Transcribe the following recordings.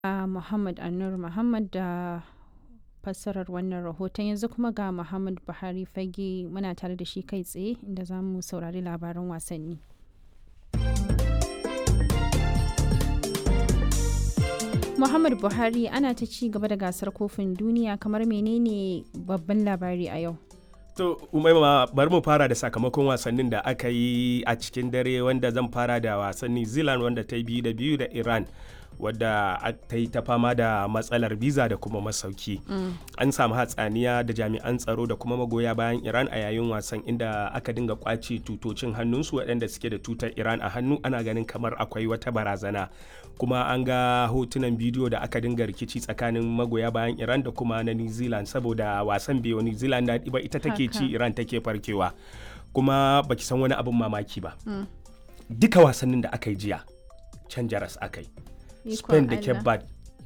a Muhammad Anur Muhammad da fassarar wannan rahoton yanzu kuma ga Muhammad Buhari fage muna tare da shi kai tsaye inda za mu saurari labaran wasanni. Muhammad Buhari ana ta ci gaba da gasar kofin duniya kamar menene babban labari a yau. To, umaima bari mu fara da sakamakon wasannin da aka yi a cikin dare wanda zan fara da wasan New Zealand wanda ta yi biyu da biyu da Iran. wadda ta yi ta fama da matsalar biza da kuma masauki an samu hatsaniya da jami'an tsaro da kuma magoya bayan iran a yayin wasan inda aka dinga kwace tutocin hannunsu waɗanda suke da tutar iran a hannu ana ganin kamar akwai wata barazana kuma an ga hotunan bidiyo da aka dinga rikici tsakanin magoya bayan iran da kuma na new zealand saboda wasan biyu new zealand da ba ita take ci iran take farkewa kuma baki san wani abin mamaki ba duka wasannin da aka yi jiya can jaras aka yi spain da cape verde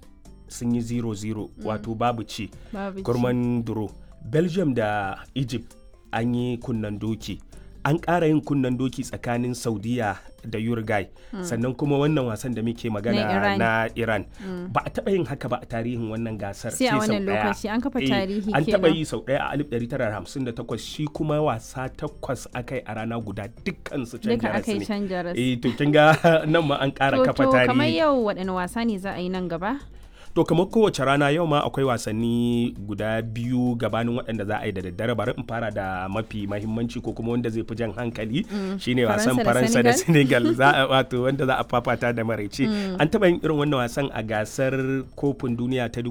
sun yi 0-0 wato babu ci gurman duro belgium da egypt an yi kunnan doki an ƙara yin kunnan doki tsakanin saudiya da uruguay sannan kuma wannan wasan da muke magana na iran ba a taɓa yin haka ba a tarihin wannan gasar sai a wannan lokaci an kafa tarihi an taɓa yi sau ɗaya a 1958 shi kuma wasa takwas akai a rana guda dukkan su can jaras ne eh to kin ga nan ma an ƙara kafa tarihi to kamar yau waɗanne wasa ne za a yi nan gaba to kamar kowace rana yau ma akwai wasanni guda biyu gabanin waɗanda za a yi da daddare bari in fara da mafi mahimmanci ko kuma wanda zai fi jan hankali shine wasan faransa da senegal za a wato wanda za a fafata da maraice an taɓa yin irin wannan wasan a gasar kofin duniya ta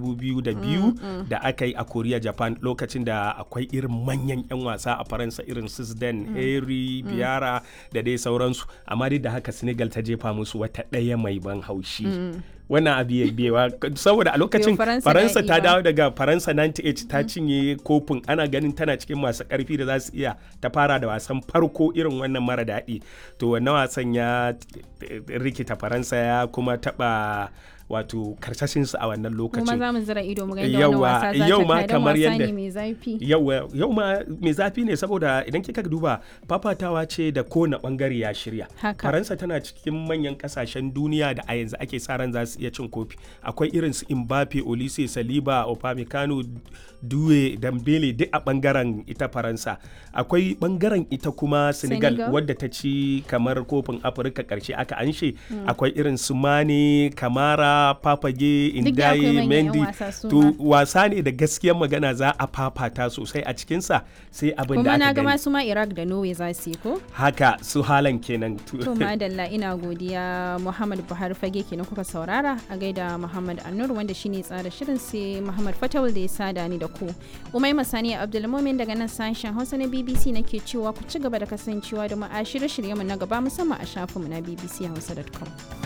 2002 da aka yi a korea japan lokacin da akwai irin manyan 'yan wasa a faransa irin sisden harry biara da dai sauransu amma dai da haka senegal ta jefa musu wata ɗaya mai ban haushi wannan abu ya biyewa saboda a lokacin faransa ta dawo daga faransa 98 ta cinye kofin ana ganin tana cikin masu karfi da za su iya ta fara da wasan farko irin wannan mara daɗi to wannan wasan ya rikita faransa ya kuma taɓa wato karsashinsu a wannan lokacin kuma za mu zira ido mu ga yadda wannan wasa za ta kai kamar yadda mai zafi yau ma mai zafi ne saboda idan kika duba fafatawa ce da kowane bangare ya shirya faransa tana cikin manyan kasashen duniya da a yanzu ake sa ran za su iya cin kofi akwai irin su Mbappe Olise Saliba Upamecano Due Dambele duk a bangaren ita faransa akwai bangaren ita kuma Senegal, Senegal. wadda ta ci kamar kofin Afirka karshe aka anshe mm. akwai irin su Mane Kamara Papage Indaye Mendy to wasa ne da gaskiyar magana za a fafata sosai a cikinsa sai abin da aka gani. Kuma na gama su ma Iraq da Norway za su yi ko? Haka su halan kenan. To madalla ina godiya Muhammad Buhari fage kenan kuka saurara a gaida Muhammad Anur wanda shine tsara shirin sai Muhammad Fatawul da ya sada ni da ku. Umai Masani Abdulmumin daga nan sashen Hausa na BBC nake cewa ku ci gaba da kasancewa da mu a shirye-shiryenmu na gaba musamman a shafinmu na bbchausa.com.